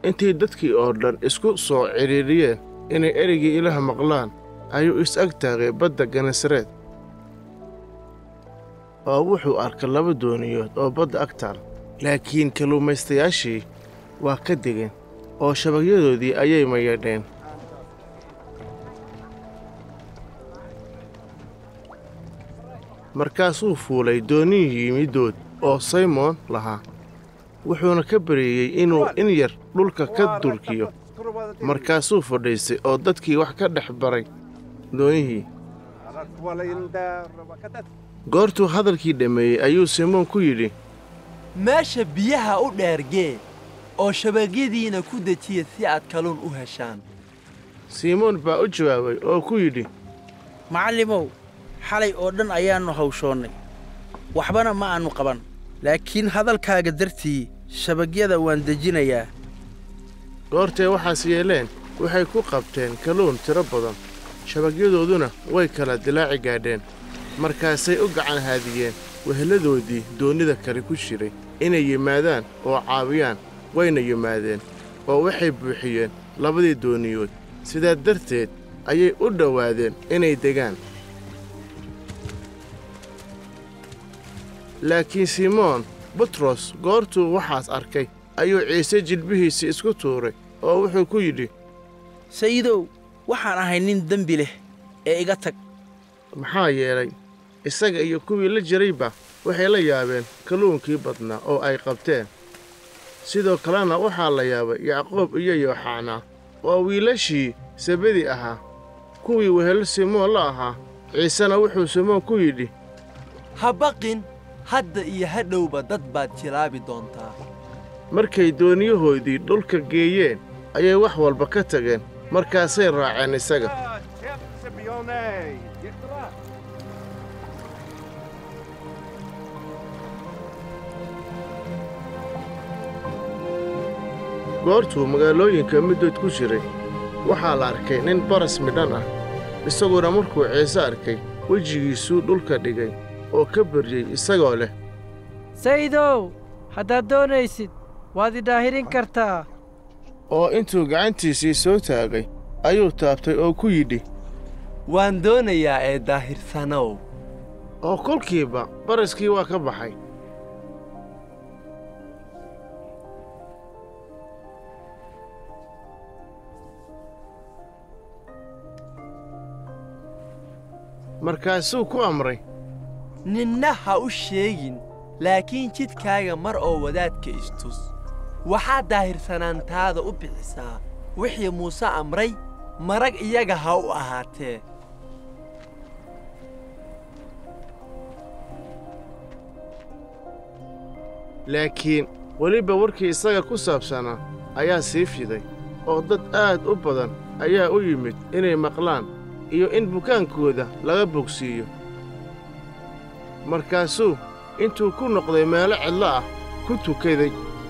intii dadkii oo dhan isku soo cidhiidhiyeen inay ereygii ilaah maqlaan ayuu is-ag taagay badda genesareed oo wuxuu arkay laba dooniyood oo badda ag taal laakiin kalluumaystayaashii waa ka degeen oo shabagyadoodii ayay mayadheen markaasuu fuulay doonihii middood oo saymoon lahaa wuxuuna ka bareeyey inuu in yar dhulka ka durkiyo markaasuu fadhiistay oo dadkii wax ka dhex baray doonihii goortuu hadalkii dhammeeyey ayuu simoon ku yidhi meesha biyaha u dheergee oo shabagyadiina ku dejiya si aad kalluun u heshaan simoon baa u jawaabay oo ku yidhi macallimow xalay oo dhan ayaannu hawshoonnay waxbana ma aannu qaban laakiin hadalkaaga dartii shabagyada waan dejinayaa goortee waxaas yeeleen waxay ku qabteen kalluun tiro badan shabagyadooduna way kala dilaaci gaadheen markaasay u gacan haadiyeen wehelladoodii doonnida kale ku jiray inay yimaadaan oo caawiyaan wayna yimaadeen oo waxay buuxiyeen labadii dooniyood sidaa darteed ayay u dhowaadeen inay degaan laakiin simoon butros goortuu waxaas arkay ayuu ciise jilbihiisii isku tuuray oo wuxuu ku yidhi sayidow waxaan ahay nin dembi leh ee iga tag maxaa yeelay isaga iyo kuwii la jirayba waxay la yaabeen kalluunkii badnaa oo ay qabteen sidoo kalena waxaa la yaabay yacquub iyo yooxanaa oo wiilashii sebedi ahaa kuwii wehelo simoon la ahaa ciisena wuxuu simoon ku yidhi ha baqin hadda iyo hadhowba dad baad jilaabi doontaa markay dooniyahoodii dhulka geeyeen ayay wax walba ka tageen markaasay raaceen isaga goortuu magaalooyinka middood ku jiray waxaa la arkay nin baras midhan ah isaguna markuu ciise arkay wejigiisuu dhulka dhigay oo ka baryey isagoo leh sayidow haddaad doonaysid waad idhaahirin kartaa oo intuu gacantiisii soo taagay ayuu taabtay oo ku yidhi waan doonayaa ee daahirsanow oo kolkiiba baraskii waa ka baxay markaasuu ku amray ninna ha u sheegin laakiin jidkaaga mar oo wadaadka istus waxaad daahirsanaantaada u bixisaa wixii muuse amray marag iyaga ha u ahaatee laakiin weliba warkii isaga ku saabsanaa ayaa sii fiday oo dad aad u badan ayaa u yimid inay maqlaan iyo in bukaankooda laga bogsiiyo markaasuu intuu ku noqday meelo cidlo ah ku tukaday